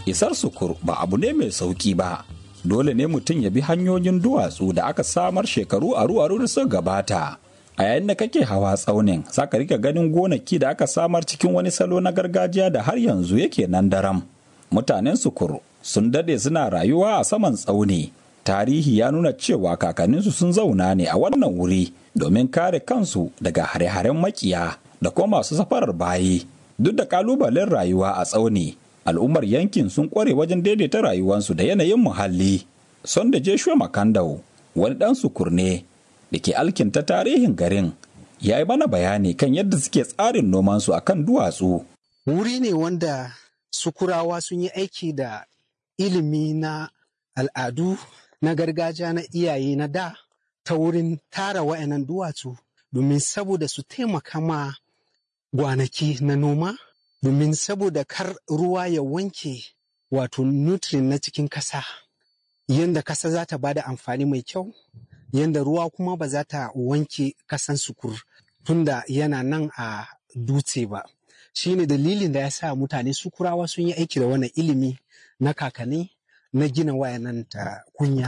isar sukur ba abu ne mai sauki ba dole ne mutum ya bi hanyoyin duwatsu da aka samar shekaru aru-aru da suka gabata a yayin da kake hawa tsaunin za ka rika ganin gonaki da aka samar cikin wani salo na gargajiya da har yanzu yake nan daram mutanen sukur sun dade suna rayuwa a saman tsauni tarihi ya nuna cewa kakanninsu sun zauna ne a wannan wuri domin kare kansu daga hare-haren makiya da kuma masu safarar bayi duk da kalubalen rayuwa a tsauni al'ummar yankin sun kware wajen daidaita rayuwarsu da yanayin muhalli son da jeshua makandau wani dan sukur ne da ke alkinta tarihin garin ya yi mana bayani kan yadda suke tsarin nomansu akan duwatsu wuri ne wanda sukurawa sun yi aiki da ilimi na al'adu na gargajiya na iyaye na da ta wurin tara wayannan duwatsu domin saboda su taimaka ma gwanaki na noma domin saboda kar ruwa ya wanke wato nutrient na cikin kasa yadda kasa za ta bada amfani mai kyau yadda ruwa kuma ba za ta wanke kasan sukur tunda yana nan a dutse ba shine dalilin da ya sa mutane sukurawa sun yi aiki da wannan ilimi na kakanni na gina wayannan ta kunya